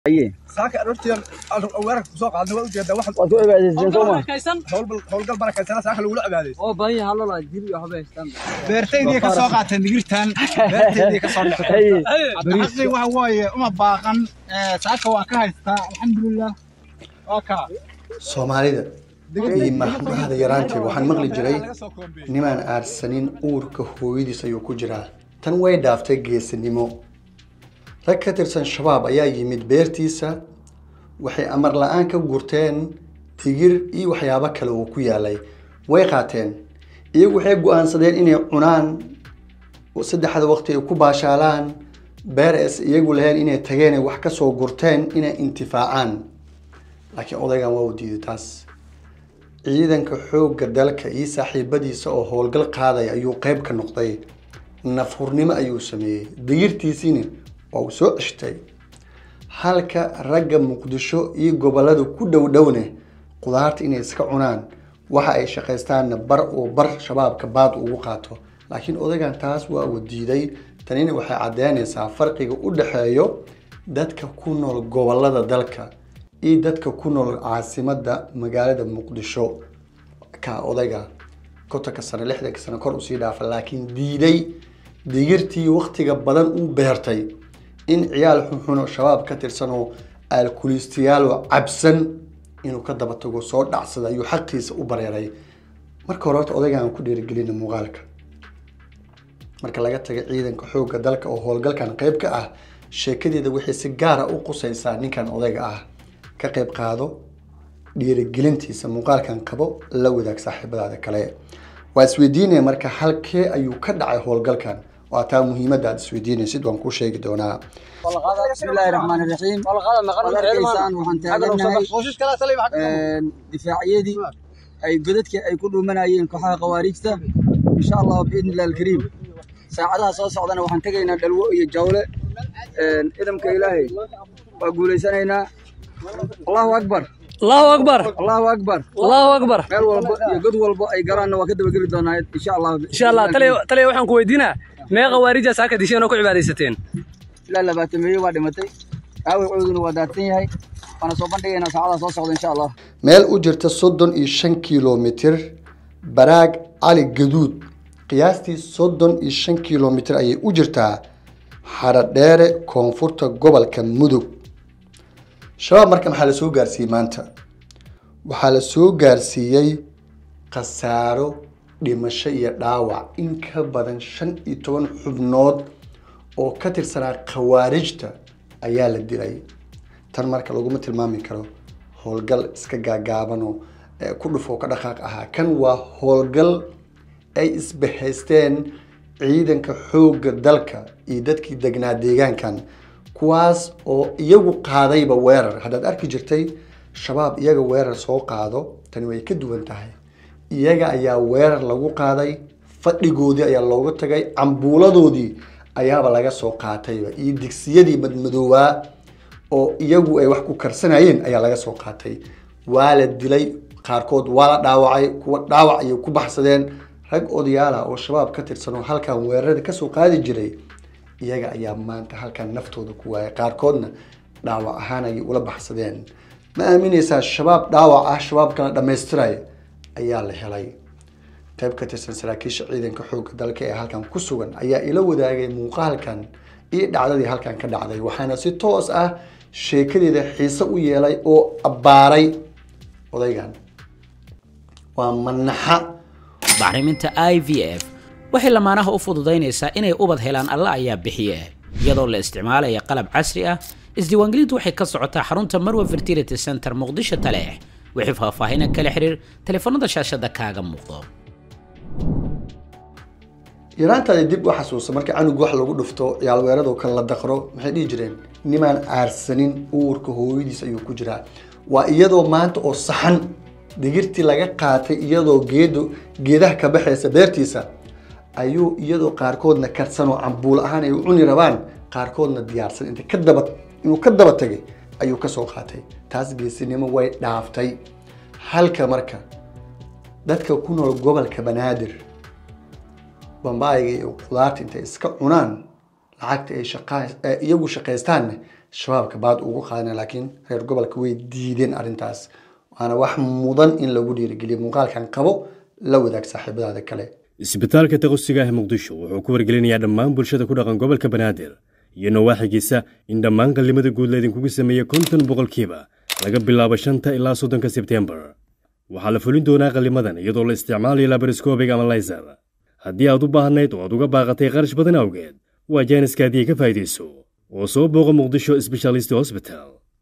saaka aroortii weerarka kusoo qaadnay waa ujeedaa wax waad ku cibaadaysteen soo ma howlgal howlgal barakaysanaa saaka lagula cibaadaysa oo baahi halala jir iyo waxba haystaan beertaydii ka soo qaateen digirtan beertaydii ka soo dhaceen xaqii waxa waaye uma baaqan saaka waan ka haystaa alxamdulilah waa kaa soomaalida iyo mahmahada yaraanteed waxaan maqli jiray nimaan aarsanin uurka hooyadiis ayuu ku jiraa tan way dhaaftay geesinimo rag ka tirsan shabaab ayaa yimid beertiisa waxay amar la-aan ka gurteen digir iyo waxyaabo kale oo ku yaalay way qaateen iyagu waxay go-aansadeen inay cunaan saddexda waqti ay ku baashaalaan beer es iyagu lahayn inay tageen ay wax ka soo gurteen inay intifaacaan laakiin odaygan waa u diiday taas ciidanka xoogga dalka iyo saaxiibadiisa oo howlgal qaadaya ayuu qeyb ka noqday nafhurnimo ayuu sameeyey digirtiisiina waa uu soo ceshtay halka ragga muqdisho iyo gobolada ku dhow dhowne qudaarta inay iska cunaan waxa ay shaqaystaanna bar oo bar shabaabka baad ugu qaato laakiin odaygan taas waa uu diiday tanina waxay caddeynaysaa farqiga u dhexeeyo dadka ku nool gobolada dalka iyo dadka ku nool caasimadda magaalada muqdisho ka odayga kontonka sano lixdanka sano kor usii dhaafa laakiin diiday digirtii waktiga badan u beertay in ciyaal xunxuno shabaab ka tirsanoo alkulistiyaalo cabsan inuu ka daba tago soo dhacsada ayuu xaqiisa u bareeray marka hore horta odaygan aan ku dhiirigelina muuqaalka marka laga taga ciidanka xoogga dalka oo howlgalkan qeyb ka ah sheekadeeda waxay si gaara u qusaysaa ninkan odayga ah ka qeyb qaado dhiirigelintiisa muuqaalkan qabo la wadaag saaxiibadaada kale waa isweydiinaya marka halkee ayuu ka dhacay howlgalkan waa taa muhiimadda aad isweydiinaysid waan kuu sheegi doonaa bismillaahi raxmaani raxiim waad arkaysaan waxaan taaganahay difaacyadii ay godadkii ay ku dhuumanayeen kooxaha khawaariijta insha allahu biidni illahi alkariim saacadaha soo socdana waxaan tegaynaa dhalwo iyo jawle idamka ilaahay waa guulaysanaynaa allahu akbar allahu akbar allahu akbar allahu akbar meel walba iyo god walba ay galaanna waa ka dabageli doonaa insha allah insha allah taliya taliya waxaan ku weydiinaa mee khawaarija saaka disheen oo ku cibaadaysateen ilaa labaatameeye waa dhimatay aawircooduna waa daadsan yahay waana soo bandhigaynaa saacadaha soo socda insha allah meel u jirta soddon iyo shan kilomitir baraag cali gaduud qiyaastii soddon iyo shan kilomitir ayay u jirtaa xaradheere koonfurta gobolka mudug shabaab marka maxaa la soo gaarsiiyey maanta waxaa la soo gaarsiiyey khasaaro dhimasho iyo dhaawac in ka badan shan iyo toban xubnood oo ka tirsanaa khawaarijta ayaa la dilay tan marka laguma tilmaami karo howlgal iska gaagaabanoo ku dhufoo ka dhaqaaq ahaa kan waa howlgal ay isbahaysteen ciidanka xoogga dalka iyo dadkii degnaa deegaankan kuwaas oo iyagu qaadayba weerar haddaad arki jirtay shabaab iyaga weerar soo qaado tani way ka duwan tahay iyaga ayaa weerar lagu qaaday fadhigoodii ayaa looga tagay cambuuladoodii ayaaba laga soo qaatayba iyo digsiyadii madmadoowaa oo iyagu ay wax ku karsanayeen ayaa laga soo qaatay waa la dilay qaarkood waa la dhaawacay kuwa dhaawac ayay ku baxsadeen rag odayaala oo shabaab ka tirsan oo halkan weerarada kasoo qaadi jiray iyaga ayaa maanta halkan naftooda ku waayay qaarkoodna dhaawac ahaan ayay ula baxsadeen ma aaminaysaa shabaab dhaawac ah shabaab kala dhammaystiraya ayaa la helay qayb ka tirsan saraakiisha ciidanka xoogga dalka ee halkan ku sugan ayaa ila wadaagay muuqaalkan iyo dhacdadii halkan ka dhacday waxaana si toos ah sheekadeeda xiise u yeelay oo abbaaray odaygan waa manaxa bacriminta i v f waxay lamaanaha u fududaynaysaa inay ubad helaan alla ayaa bixiye iyadoo la isticmaalaya qalab casri ah isdiiwaangelintu waxay ka socotaa xarunta marwa fertility center muqdisho taleex wixii faahfaahina kala xiriir taleefanada shaashada kaaga muuqdo yaraantaada dib u xasuusa marka canug wax lagu dhufto ciyaal weerado kale la daqro maxay dhihi jireen nimaan aarsanin uurka hooyadiis ayuu ku jiraa waa iyadoo maanta oo saxan digirtii laga qaatay iyadoo geedo geedaha ka baxaysa beertiisa ayuu iyadoo qaarkoodna karsan oo cambuul ahaan ay u cuni rabaan qaarkoodna diyaarsan inta ka daba inuu ka daba tagay ayuu kasoo qaatay taas geesinimo way dhaaftay halka marka dadka ku nool gobolka banaadir bambaayga iyo qudaarta intay iska cunaan lacagta ay shaqa iyagu shaqaystaanna shabaabka baad ugu qaadana laakiin reer gobolka way diideen arrintaas waana wax mudan in lagu dhiirigeliyo muuqaalkan qabo la wadaag saaxiibadaada kale isbitaalka taqosiga ah muqdisho wuxuu ku wargelinayaa dhammaan bulshada ku dhaqan gobolka banaadir iyo nawaaxigiisa in dhammaan qallimada guud laydinkugu sameeyey konton boqolkiiba laga bilaabo shanta ilaa soddonka sebtembar waxaa la fulin doonaa qallimadan iyadoo la isticmaalayo labariscobic ama layser haddii aad u baahnayd oo aad uga baaqatay qarash badan awgeed waa jaaniskaadii ka faa'iidayso oo soo booqa muqdisho sbeshalisti hosbital